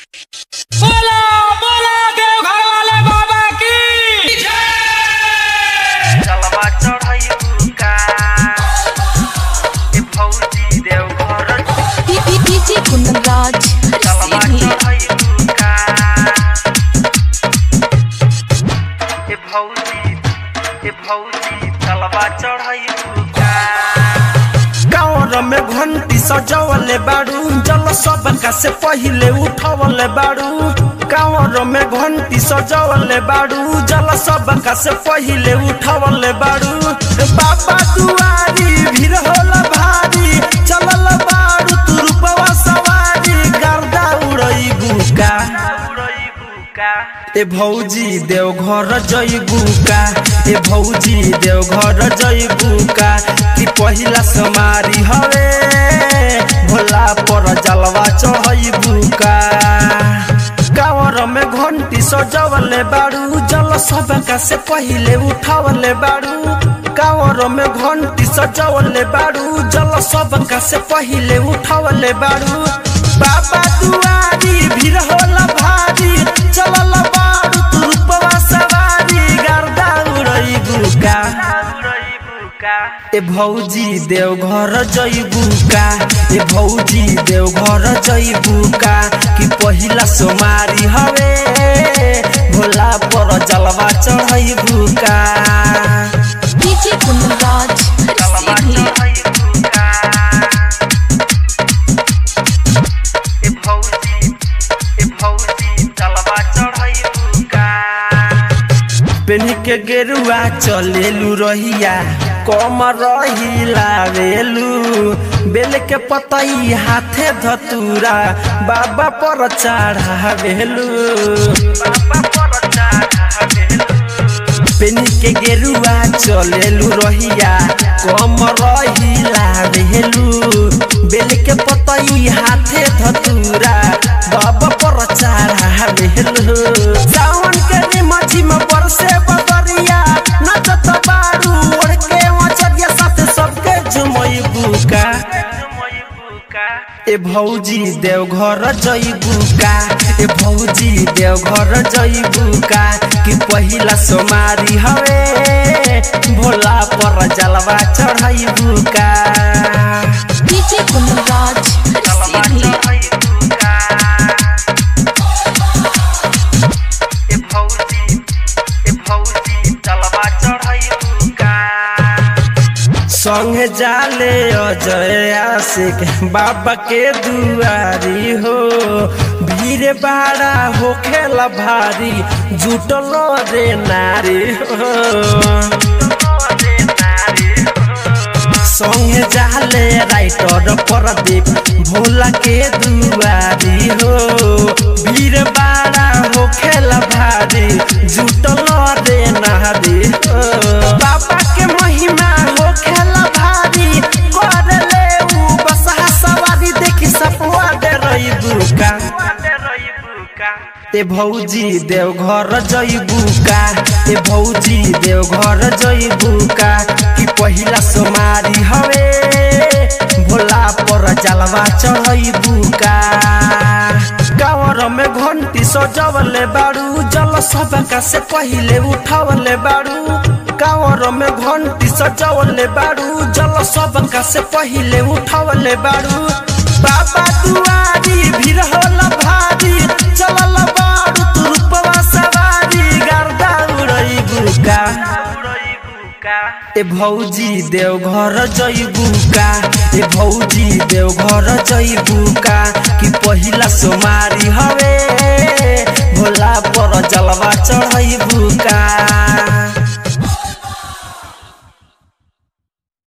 बोला बोला देवघर वाले बाबा की चलवा चढ़ाई का ए फौजी देवघर डीजे कुंदनराज चलवा सीधी चढ़ाई का ए फौजी ए फौजी चलवा चढ़ाई का गाँव में घंटी सजवले बाड़ू जल सबका से पहिले उठवले बाड़ू गाँव में घंटी सजवले बाड़ू जल सबका से पहिले उठवले बाड़ू बाबा दुआरी भीड़ होला भारी चलल बाड़ू तू रूपवा सवारी गर्दा उड़ई बुका उड़ई बुका ए भौजी देवघर जइबू का ए भौजी देवघर जइबू का कि पहिला समारी हवे भोला पर जलवा चढ़इबू का कावर में घंटी सजवले बाड़ू जल सबका से पहिले उठावले बाड़ू कावर में घंटी सजवले बाड़ू जल सबका से पहिले उठावले बाड़ू बाबा दुआरी भीड़ होला भारी चलल बाड़ू तू रूपवा सवारी गर्दा उड़ई बुका उड़ई बुका ए भौजी देवघर जइबू का ए भौजी देवघर जइबू का कि पहिला सोमारी हवे भोला पर जलवा चढ़इबू का डीजे कुंदनराज चलवा सीधी चढ़ाई का ए फौजी ए फौजी चलवा चढ़ाई का पेनी के गेरुआ चलेलू रहिया कम रही लावेलू बेल के पतई हाथे धतूरा बाबा पर चढ़ावेलू बाबा पर चढ़ावेलू पेनी के गेरुआ चलेलू रहिया कम रही लावेलू बेल के पतई हाथे धतूरा बाबा पर चढ़ावेलू सावन के निमझी में बरसे बदरिया नचत बारू ओढ़ के मचरिया साथ सबके झुमई बुका जुमई बुका ए भौजी देवघर जइबू का ए भौजी देवघर जइबू का कि पहिला सोमारी हवे भोला पर जलवा चढ़इबू का डीजे कुंदनराज चलवा सीधी चढ़ाई बुका ए फौजी ए फौजी चलवा चढ़ाई बुका संगे जाले अजय आशिक बाबा के दुआरी हो भीड़ बाड़ा होखेला भारी जुटल रे नारी हो संगे जाले राइटर प्रदीप भोला के दुआरी हो भीड़ बाड़ा हो खेला भारी जुटल रे नारी हो बाबा के महिमा हो खेला भारी कर ले ऊ बसहा सवारी देखी सपवा दे रही बुका ए भौजी देवघर जइबू का ए भौजी देवघर जइबू का कि पहिला सोमारी हवे भोला पर जलवा चढ़इबू का गाँवर में घंटी सजवले बाड़ू जल सबका से पहिले उठवले बाड़ू गाँवर में घंटी सजवले बाड़ू जल सबका से पहिले उठवले बाड़ू बाबा दुआरी भीड़ होला भारी चलल बाड़ू तू रूपवा सवारी गर्दा उड़ई बुका ए भौजी देवघर जइबू का ए भौजी देवघर जइबू का कि पहिला सोमारी हवे भोला पर जलवा चढ़इबू का